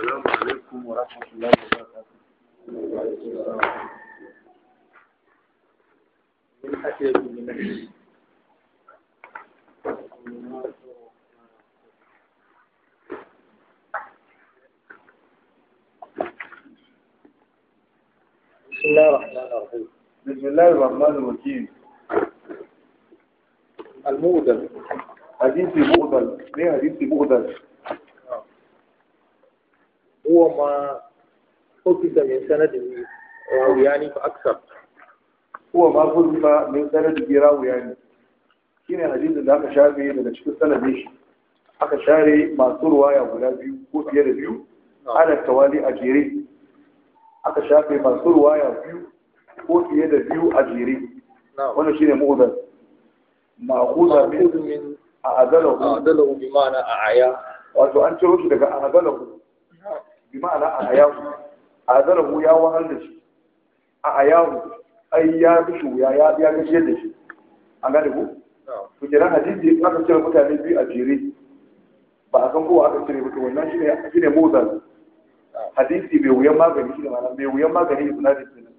السلام عليكم ورحمة الله وبركاته من حسب من بسم الله الرحمن الرحيم بسم الله الرحمن الرحيم المؤذن حديث مؤذن ليه حديث مؤذن هو ما حفظ من سند راويان فأكثر هو ما حذف من سند راوي يعني shine hadisin da aka shafe daga cikin sanadin shi aka share masu ruwaya guda biyu ko fiye da biyu ana tawali a jere aka shafe masu ruwaya biyu ko fiye da biyu a jere نعم wannan shine mu'udar ma'khudha min مأخوذ من a'adalahu أعدله بمعنى أعيا wato an ciro shi daga a'adalahu bi ma'ana a'ayahu a'adalahu ya wahal da shi a'ayahu ai ya bi shi ya ya ya gashe da shi an gane ku نعم to kenan hadisi in aka cire mutane biyu a jere ba a san kowa aka cire ba to wannan shine shine mu'udar hadisi mai wuyan magani shine ma'ana mai wuyan magani isnadin kenan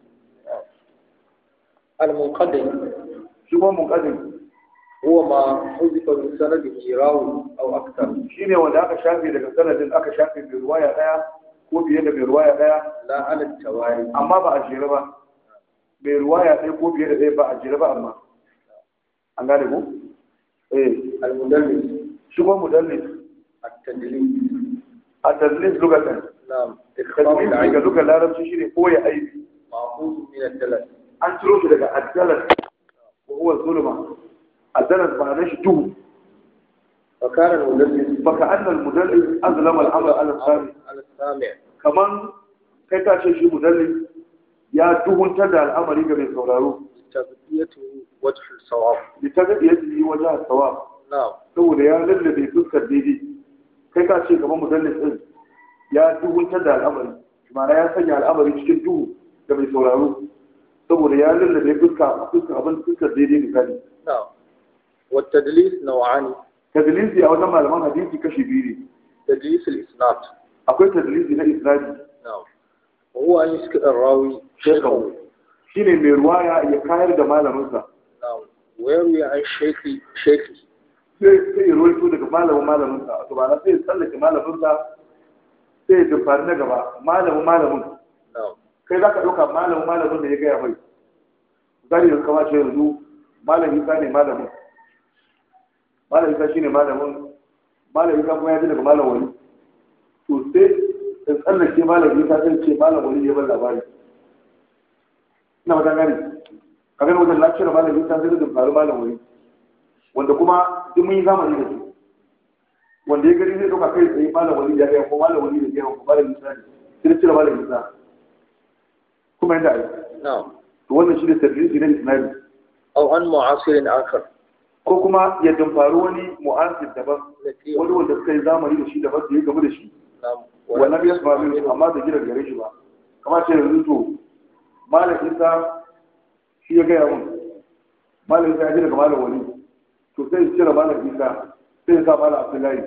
المنقدم shi kuma munqadim هو ما حذف من سنده راوي أو أكثر shine wanda aka shafe daga sanadin aka shafe mai ruwaya daya ko fiye da mai ruwaya daya لا على التوالي amma ba a jere ba mai ruwaya ɗaya ko fiye da ɗaya ba a jere ba amma an gane ku eh المدلس shi kuma mudallis التدليس a tadlis lugatan نعم إخفاء tadlis daga العين lugar larabci shine koya aibi مأخوذ من الدلس an ciro shi daga addalas ko huwa zulma addalas ba na shi duhu وكان المدلس baka annal mudallis azlama al-amr ala sami على السامع kaman kai ka ce shi mudallis ya duhuntar da al'amari ga mai sauraro تغذيته وجه الصواب bi ta ga yadda yi wajen sawa نعم saboda ya lallabe fuskar daidai kai ka ce gaban mudallis din ya duhuntar da al'amari ma'ana ya sanya al'amari cikin duhu ga mai sauraro saboda ya lallabe fuska fuskar abin fuskar daidai misali نعم والتدليس نوعان tadlisi a wajen malaman hadisi kashi biyu ne تدليس الإسناد akwai tadlisi na isnadi نعم وهو أن يسكت الراوي شيخه shine mai ruwaya ya kayar da malaminsa نعم ويروي عن شيخ شيخه sai sai ya ruwaito daga malamin malaminsa to ba na sai ya tsallake malaminsa sai ya dubari na gaba malamin malamin نعم kai za ka ɗauka malamin malamin da ya gaya mai zari da kama ce yanzu malam isa ne malamin malam isa shine malamin malam isa kuma ya ji daga malam wani to sai in tsallake malam isa zai ce malam wani ya bar labari ina wajen gani ka gani wajen lafiyar malam isa zai da faru malam wani wanda kuma duk mun yi zamani da su wanda ya gani zai ɗauka kai tsaye malam wani ya gaya ko malam wani da ya gaya ko malam isa ne sai da cire malam isa kuma yadda ai نعم to wannan shi ne tadrisi na isnadi أو عن معاصر آخر ko kuma ya dumfaru wani mu'asir daban التي wani wanda suka yi zamani da shi daban da ya gamu da shi نعم wannan ya sami min amma da gida gare shi ba kamar ce yanzu to malam isa shi ya gaya mun malam isa ya ji daga malam wani to sai ya cire malam isa sai ya sa malam abdullahi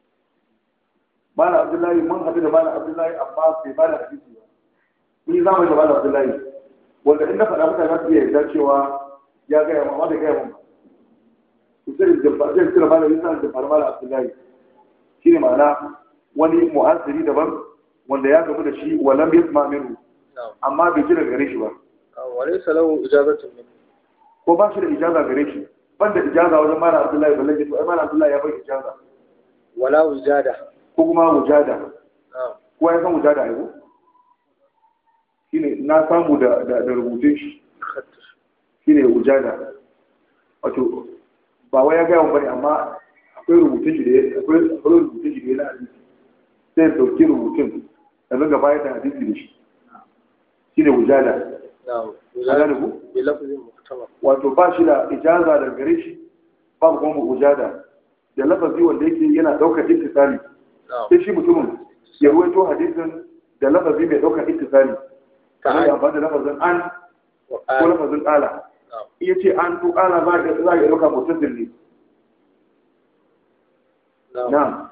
malam abdullahi mun haɗu da malam abdullahi amma bai ba da hadisi ba mun yi zamani da malam abdullahi wanda in na faɗa mutane za su iya yarda cewa ya gaya mun amma bai gaya mun ba to sai ya jabba- sai ya cire malam isa da fara malam abdullahi shi ne ma'ana wani mu'asiri daban wanda ya gamu da shi walam yasma minhu نعم amma bai ji daga gare shi ba وليس له إجازة منه ko ba shi da ijaza gare shi banda ijaza wajen malam abdullahi balle to ai malam abdullahi ya bai ijaza ولا وجادة ko kuma wujada نعم ko ya san wujada ai ko shine na samu da da, da rubutun shi خطش shine wujada wato ba wai ya ga yawan bane amma akwai rubutun shi da ya akwai akwai rubutun shi da ya na hadisi sai ya dauki rubutun da ringa bayar da hadisi da shi shine wujada نعم a gane ku بلفظ محتمل wato ba shi da ijaza daga gare shi babu kuma mujada da lafazi wanda yake yana daukar ittisali نعم sai shi mutumin ya ruwaito hadisin da lafazi mai daukar ittisali kamar ya amfani da lafazin an ko وآل lafazin ala نعم iya ce an to ala za ka za ka dauka mutasil ne نعم na'am